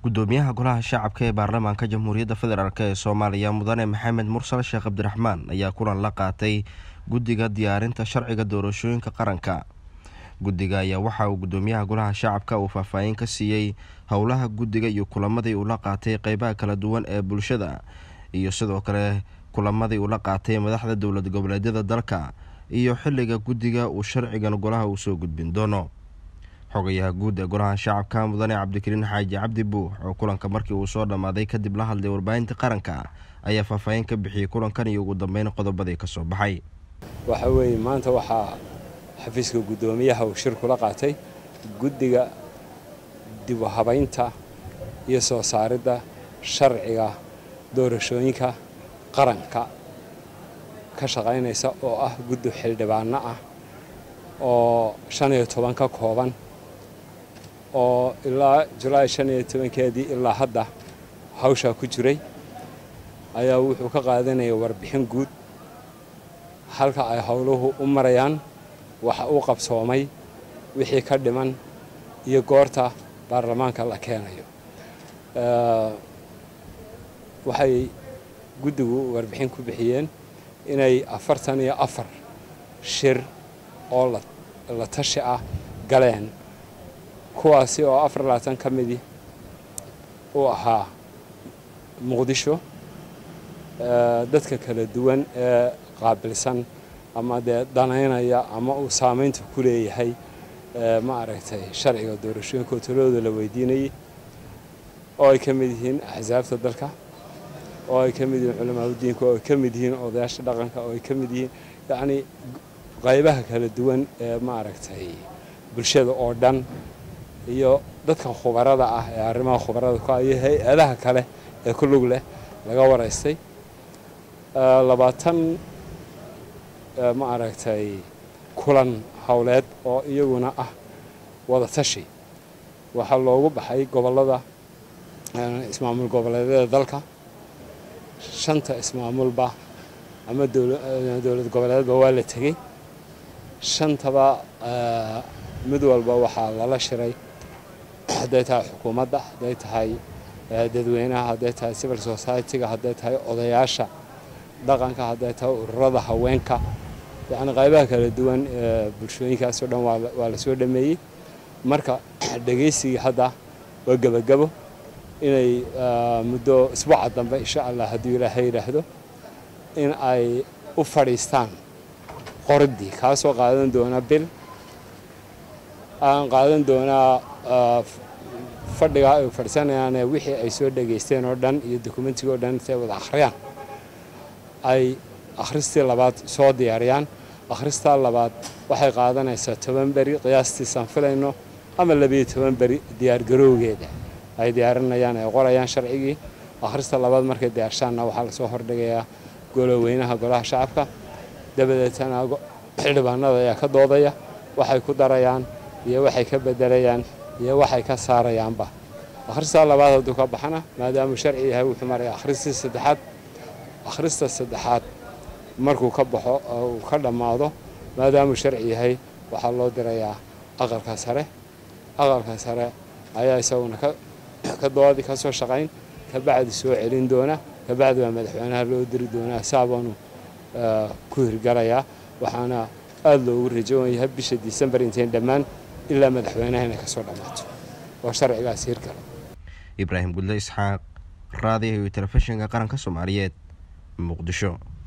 gudoomiyaha golaha shacabka ee baarlamaanka jamhuuriyadda federaalk ee soomaaliya mudane maxamed mursal sheekh cabdiraxmaan ayaa kulan la qaatay guddiga diyaarinta sharciga doorashooyinka qaranka guddiga ayaa waxa uu gudoomiyaha golaha shacabka uu faahfaahin ka siiyey howlaha guddiga iyo kulamadii uu la qaatay qeybaha kala duwan ee bulshada iyo sidoo kale kulamadii uu la qaatay madaxda dowlad goboleedyada dalka iyo xilliga guddiga uu sharcigan golaha uu soo gudbin doono xogayaha guud ee golaha shacabka mudane cabdikariin xaaji cabdi buux oo kulanka markii uu soo dhammaaday kadib la hadlay warbaahinta qaranka ayaa faahfaahin ka bixiyey kulankan iyo ugu dambeyn qodobadii ka soo baxay waxa weeye maanta waxaa xafiiska guddoomiyaha uu shir kula qaatay guddiga dib u habaynta iyo soo saaridda sharciga doorashooyinka qaranka ka shaqaynaysa oo ah guddi xildhibaano ah oo shan iyo toban ka kooban oo ilaa julaay shan iyo tobankeedii ilaa hadda hawshaa ku jiray ayaa wuxuu ka qaadanaya warbixin guud halka ay howluhu u marayaan waxa uu qabsoomay wixii ka dhiman iyo goorta baarlamaanka la keenayo waxay guddigu warbixin ku bixiyeen inay afartan iyo afar shir oo la tashi ah galeen kuwaasi oo afar labaatan ka midii uu ahaa muqdisho dadka kala duwan ee qaabilsan ama dee danaynaya ama uu saamaynta ku leeyahay ma aragtay sharciga doorashooyinka oo talooda la weydiinayay oo ay ka mid yihiin axsaabta dalka oo ay ka mid yihiin culamaauddiinka oo ay ka mid yihiin odayaasha dhaqanka oo ay ka mid yihiin yacnii qaybaha kala duwan ee ma aragtay bulshada oo dhan iyo dadka khubarada ah ee arrimaha khubarada ku iyo hay-adaha kale ee ku lug leh laga waraystay labaatan ma aragtay kulan howleed oo iyaguna ah wada tashi waxaa loogu baxay gobollada ismaamul goboleedyada dalka shanta ismaamulba ama dowlad goboleedba waa la tegey shantaba mid walba waxaa lala shiray hadday tahay xukuumadda hadday tahay dadweynaha hadday tahay civil society-ga hadday tahay odayaasha dhaqanka hadday tahay ururada haweenka yacni qaybaha kala duwan ee bulshooyinkaasoo dhan waa la soo dhameeyey marka dhegaysigii hadda waa gebagabo inay muddo isbuuca dambe insha allah hadduu ilaahay yidhaahdo in ay u fadhiistaan qoridii kaasoo qaadan doona bil aan qaadan doonaa fadhigaa ay fadhiisanayaane wixii ay soo dhegaysteen oo dhan iyo dokumentiga oo dhan intay wada akhriyaan ay akhristii labaad soo diyaariyaan akhristaa labaad waxay qaadanaysaa toban beri qiyaastiisaan filayno ama labiyo toban beri diyaargarowgeeda ay diyaarinayaan ay qorayaan sharcigii akhrista labaad markay diyaarshaanna waxaa lasoo hordhigayaa goloweynaha golaha shacabka dabadeetana xildhibaanada ayaa ka doodaya waxay ku darayaan iyo waxay ka bedelayaan iyo waxay ka saarayaanba akhristaa labaad hadduu ka baxana maadaamuu sharci yahay wuxuu maraya akhristii saddexaad akhrista saddexaad markuu ka baxo uu ka dhammaado maadaamuu sharci yahay waxaa loo dirayaa aqalka sare aqalka sare ayaa isaguna ka doodi ka soo shaqayn kabacdi soo celin doona kabacdi baa madaxweynaha loo diri doonaa saabaanu ku hirgalayaa waxaana aada loogu rajowan yahay bisha disembar intayn dhammaan ilaa madaxweynaha inay ka soo dhammaato oo sharcigaas hirgalo ibraahim gudle isxaaq raadiyo iyo telefishinka qaranka soomaaliyeed muqdisho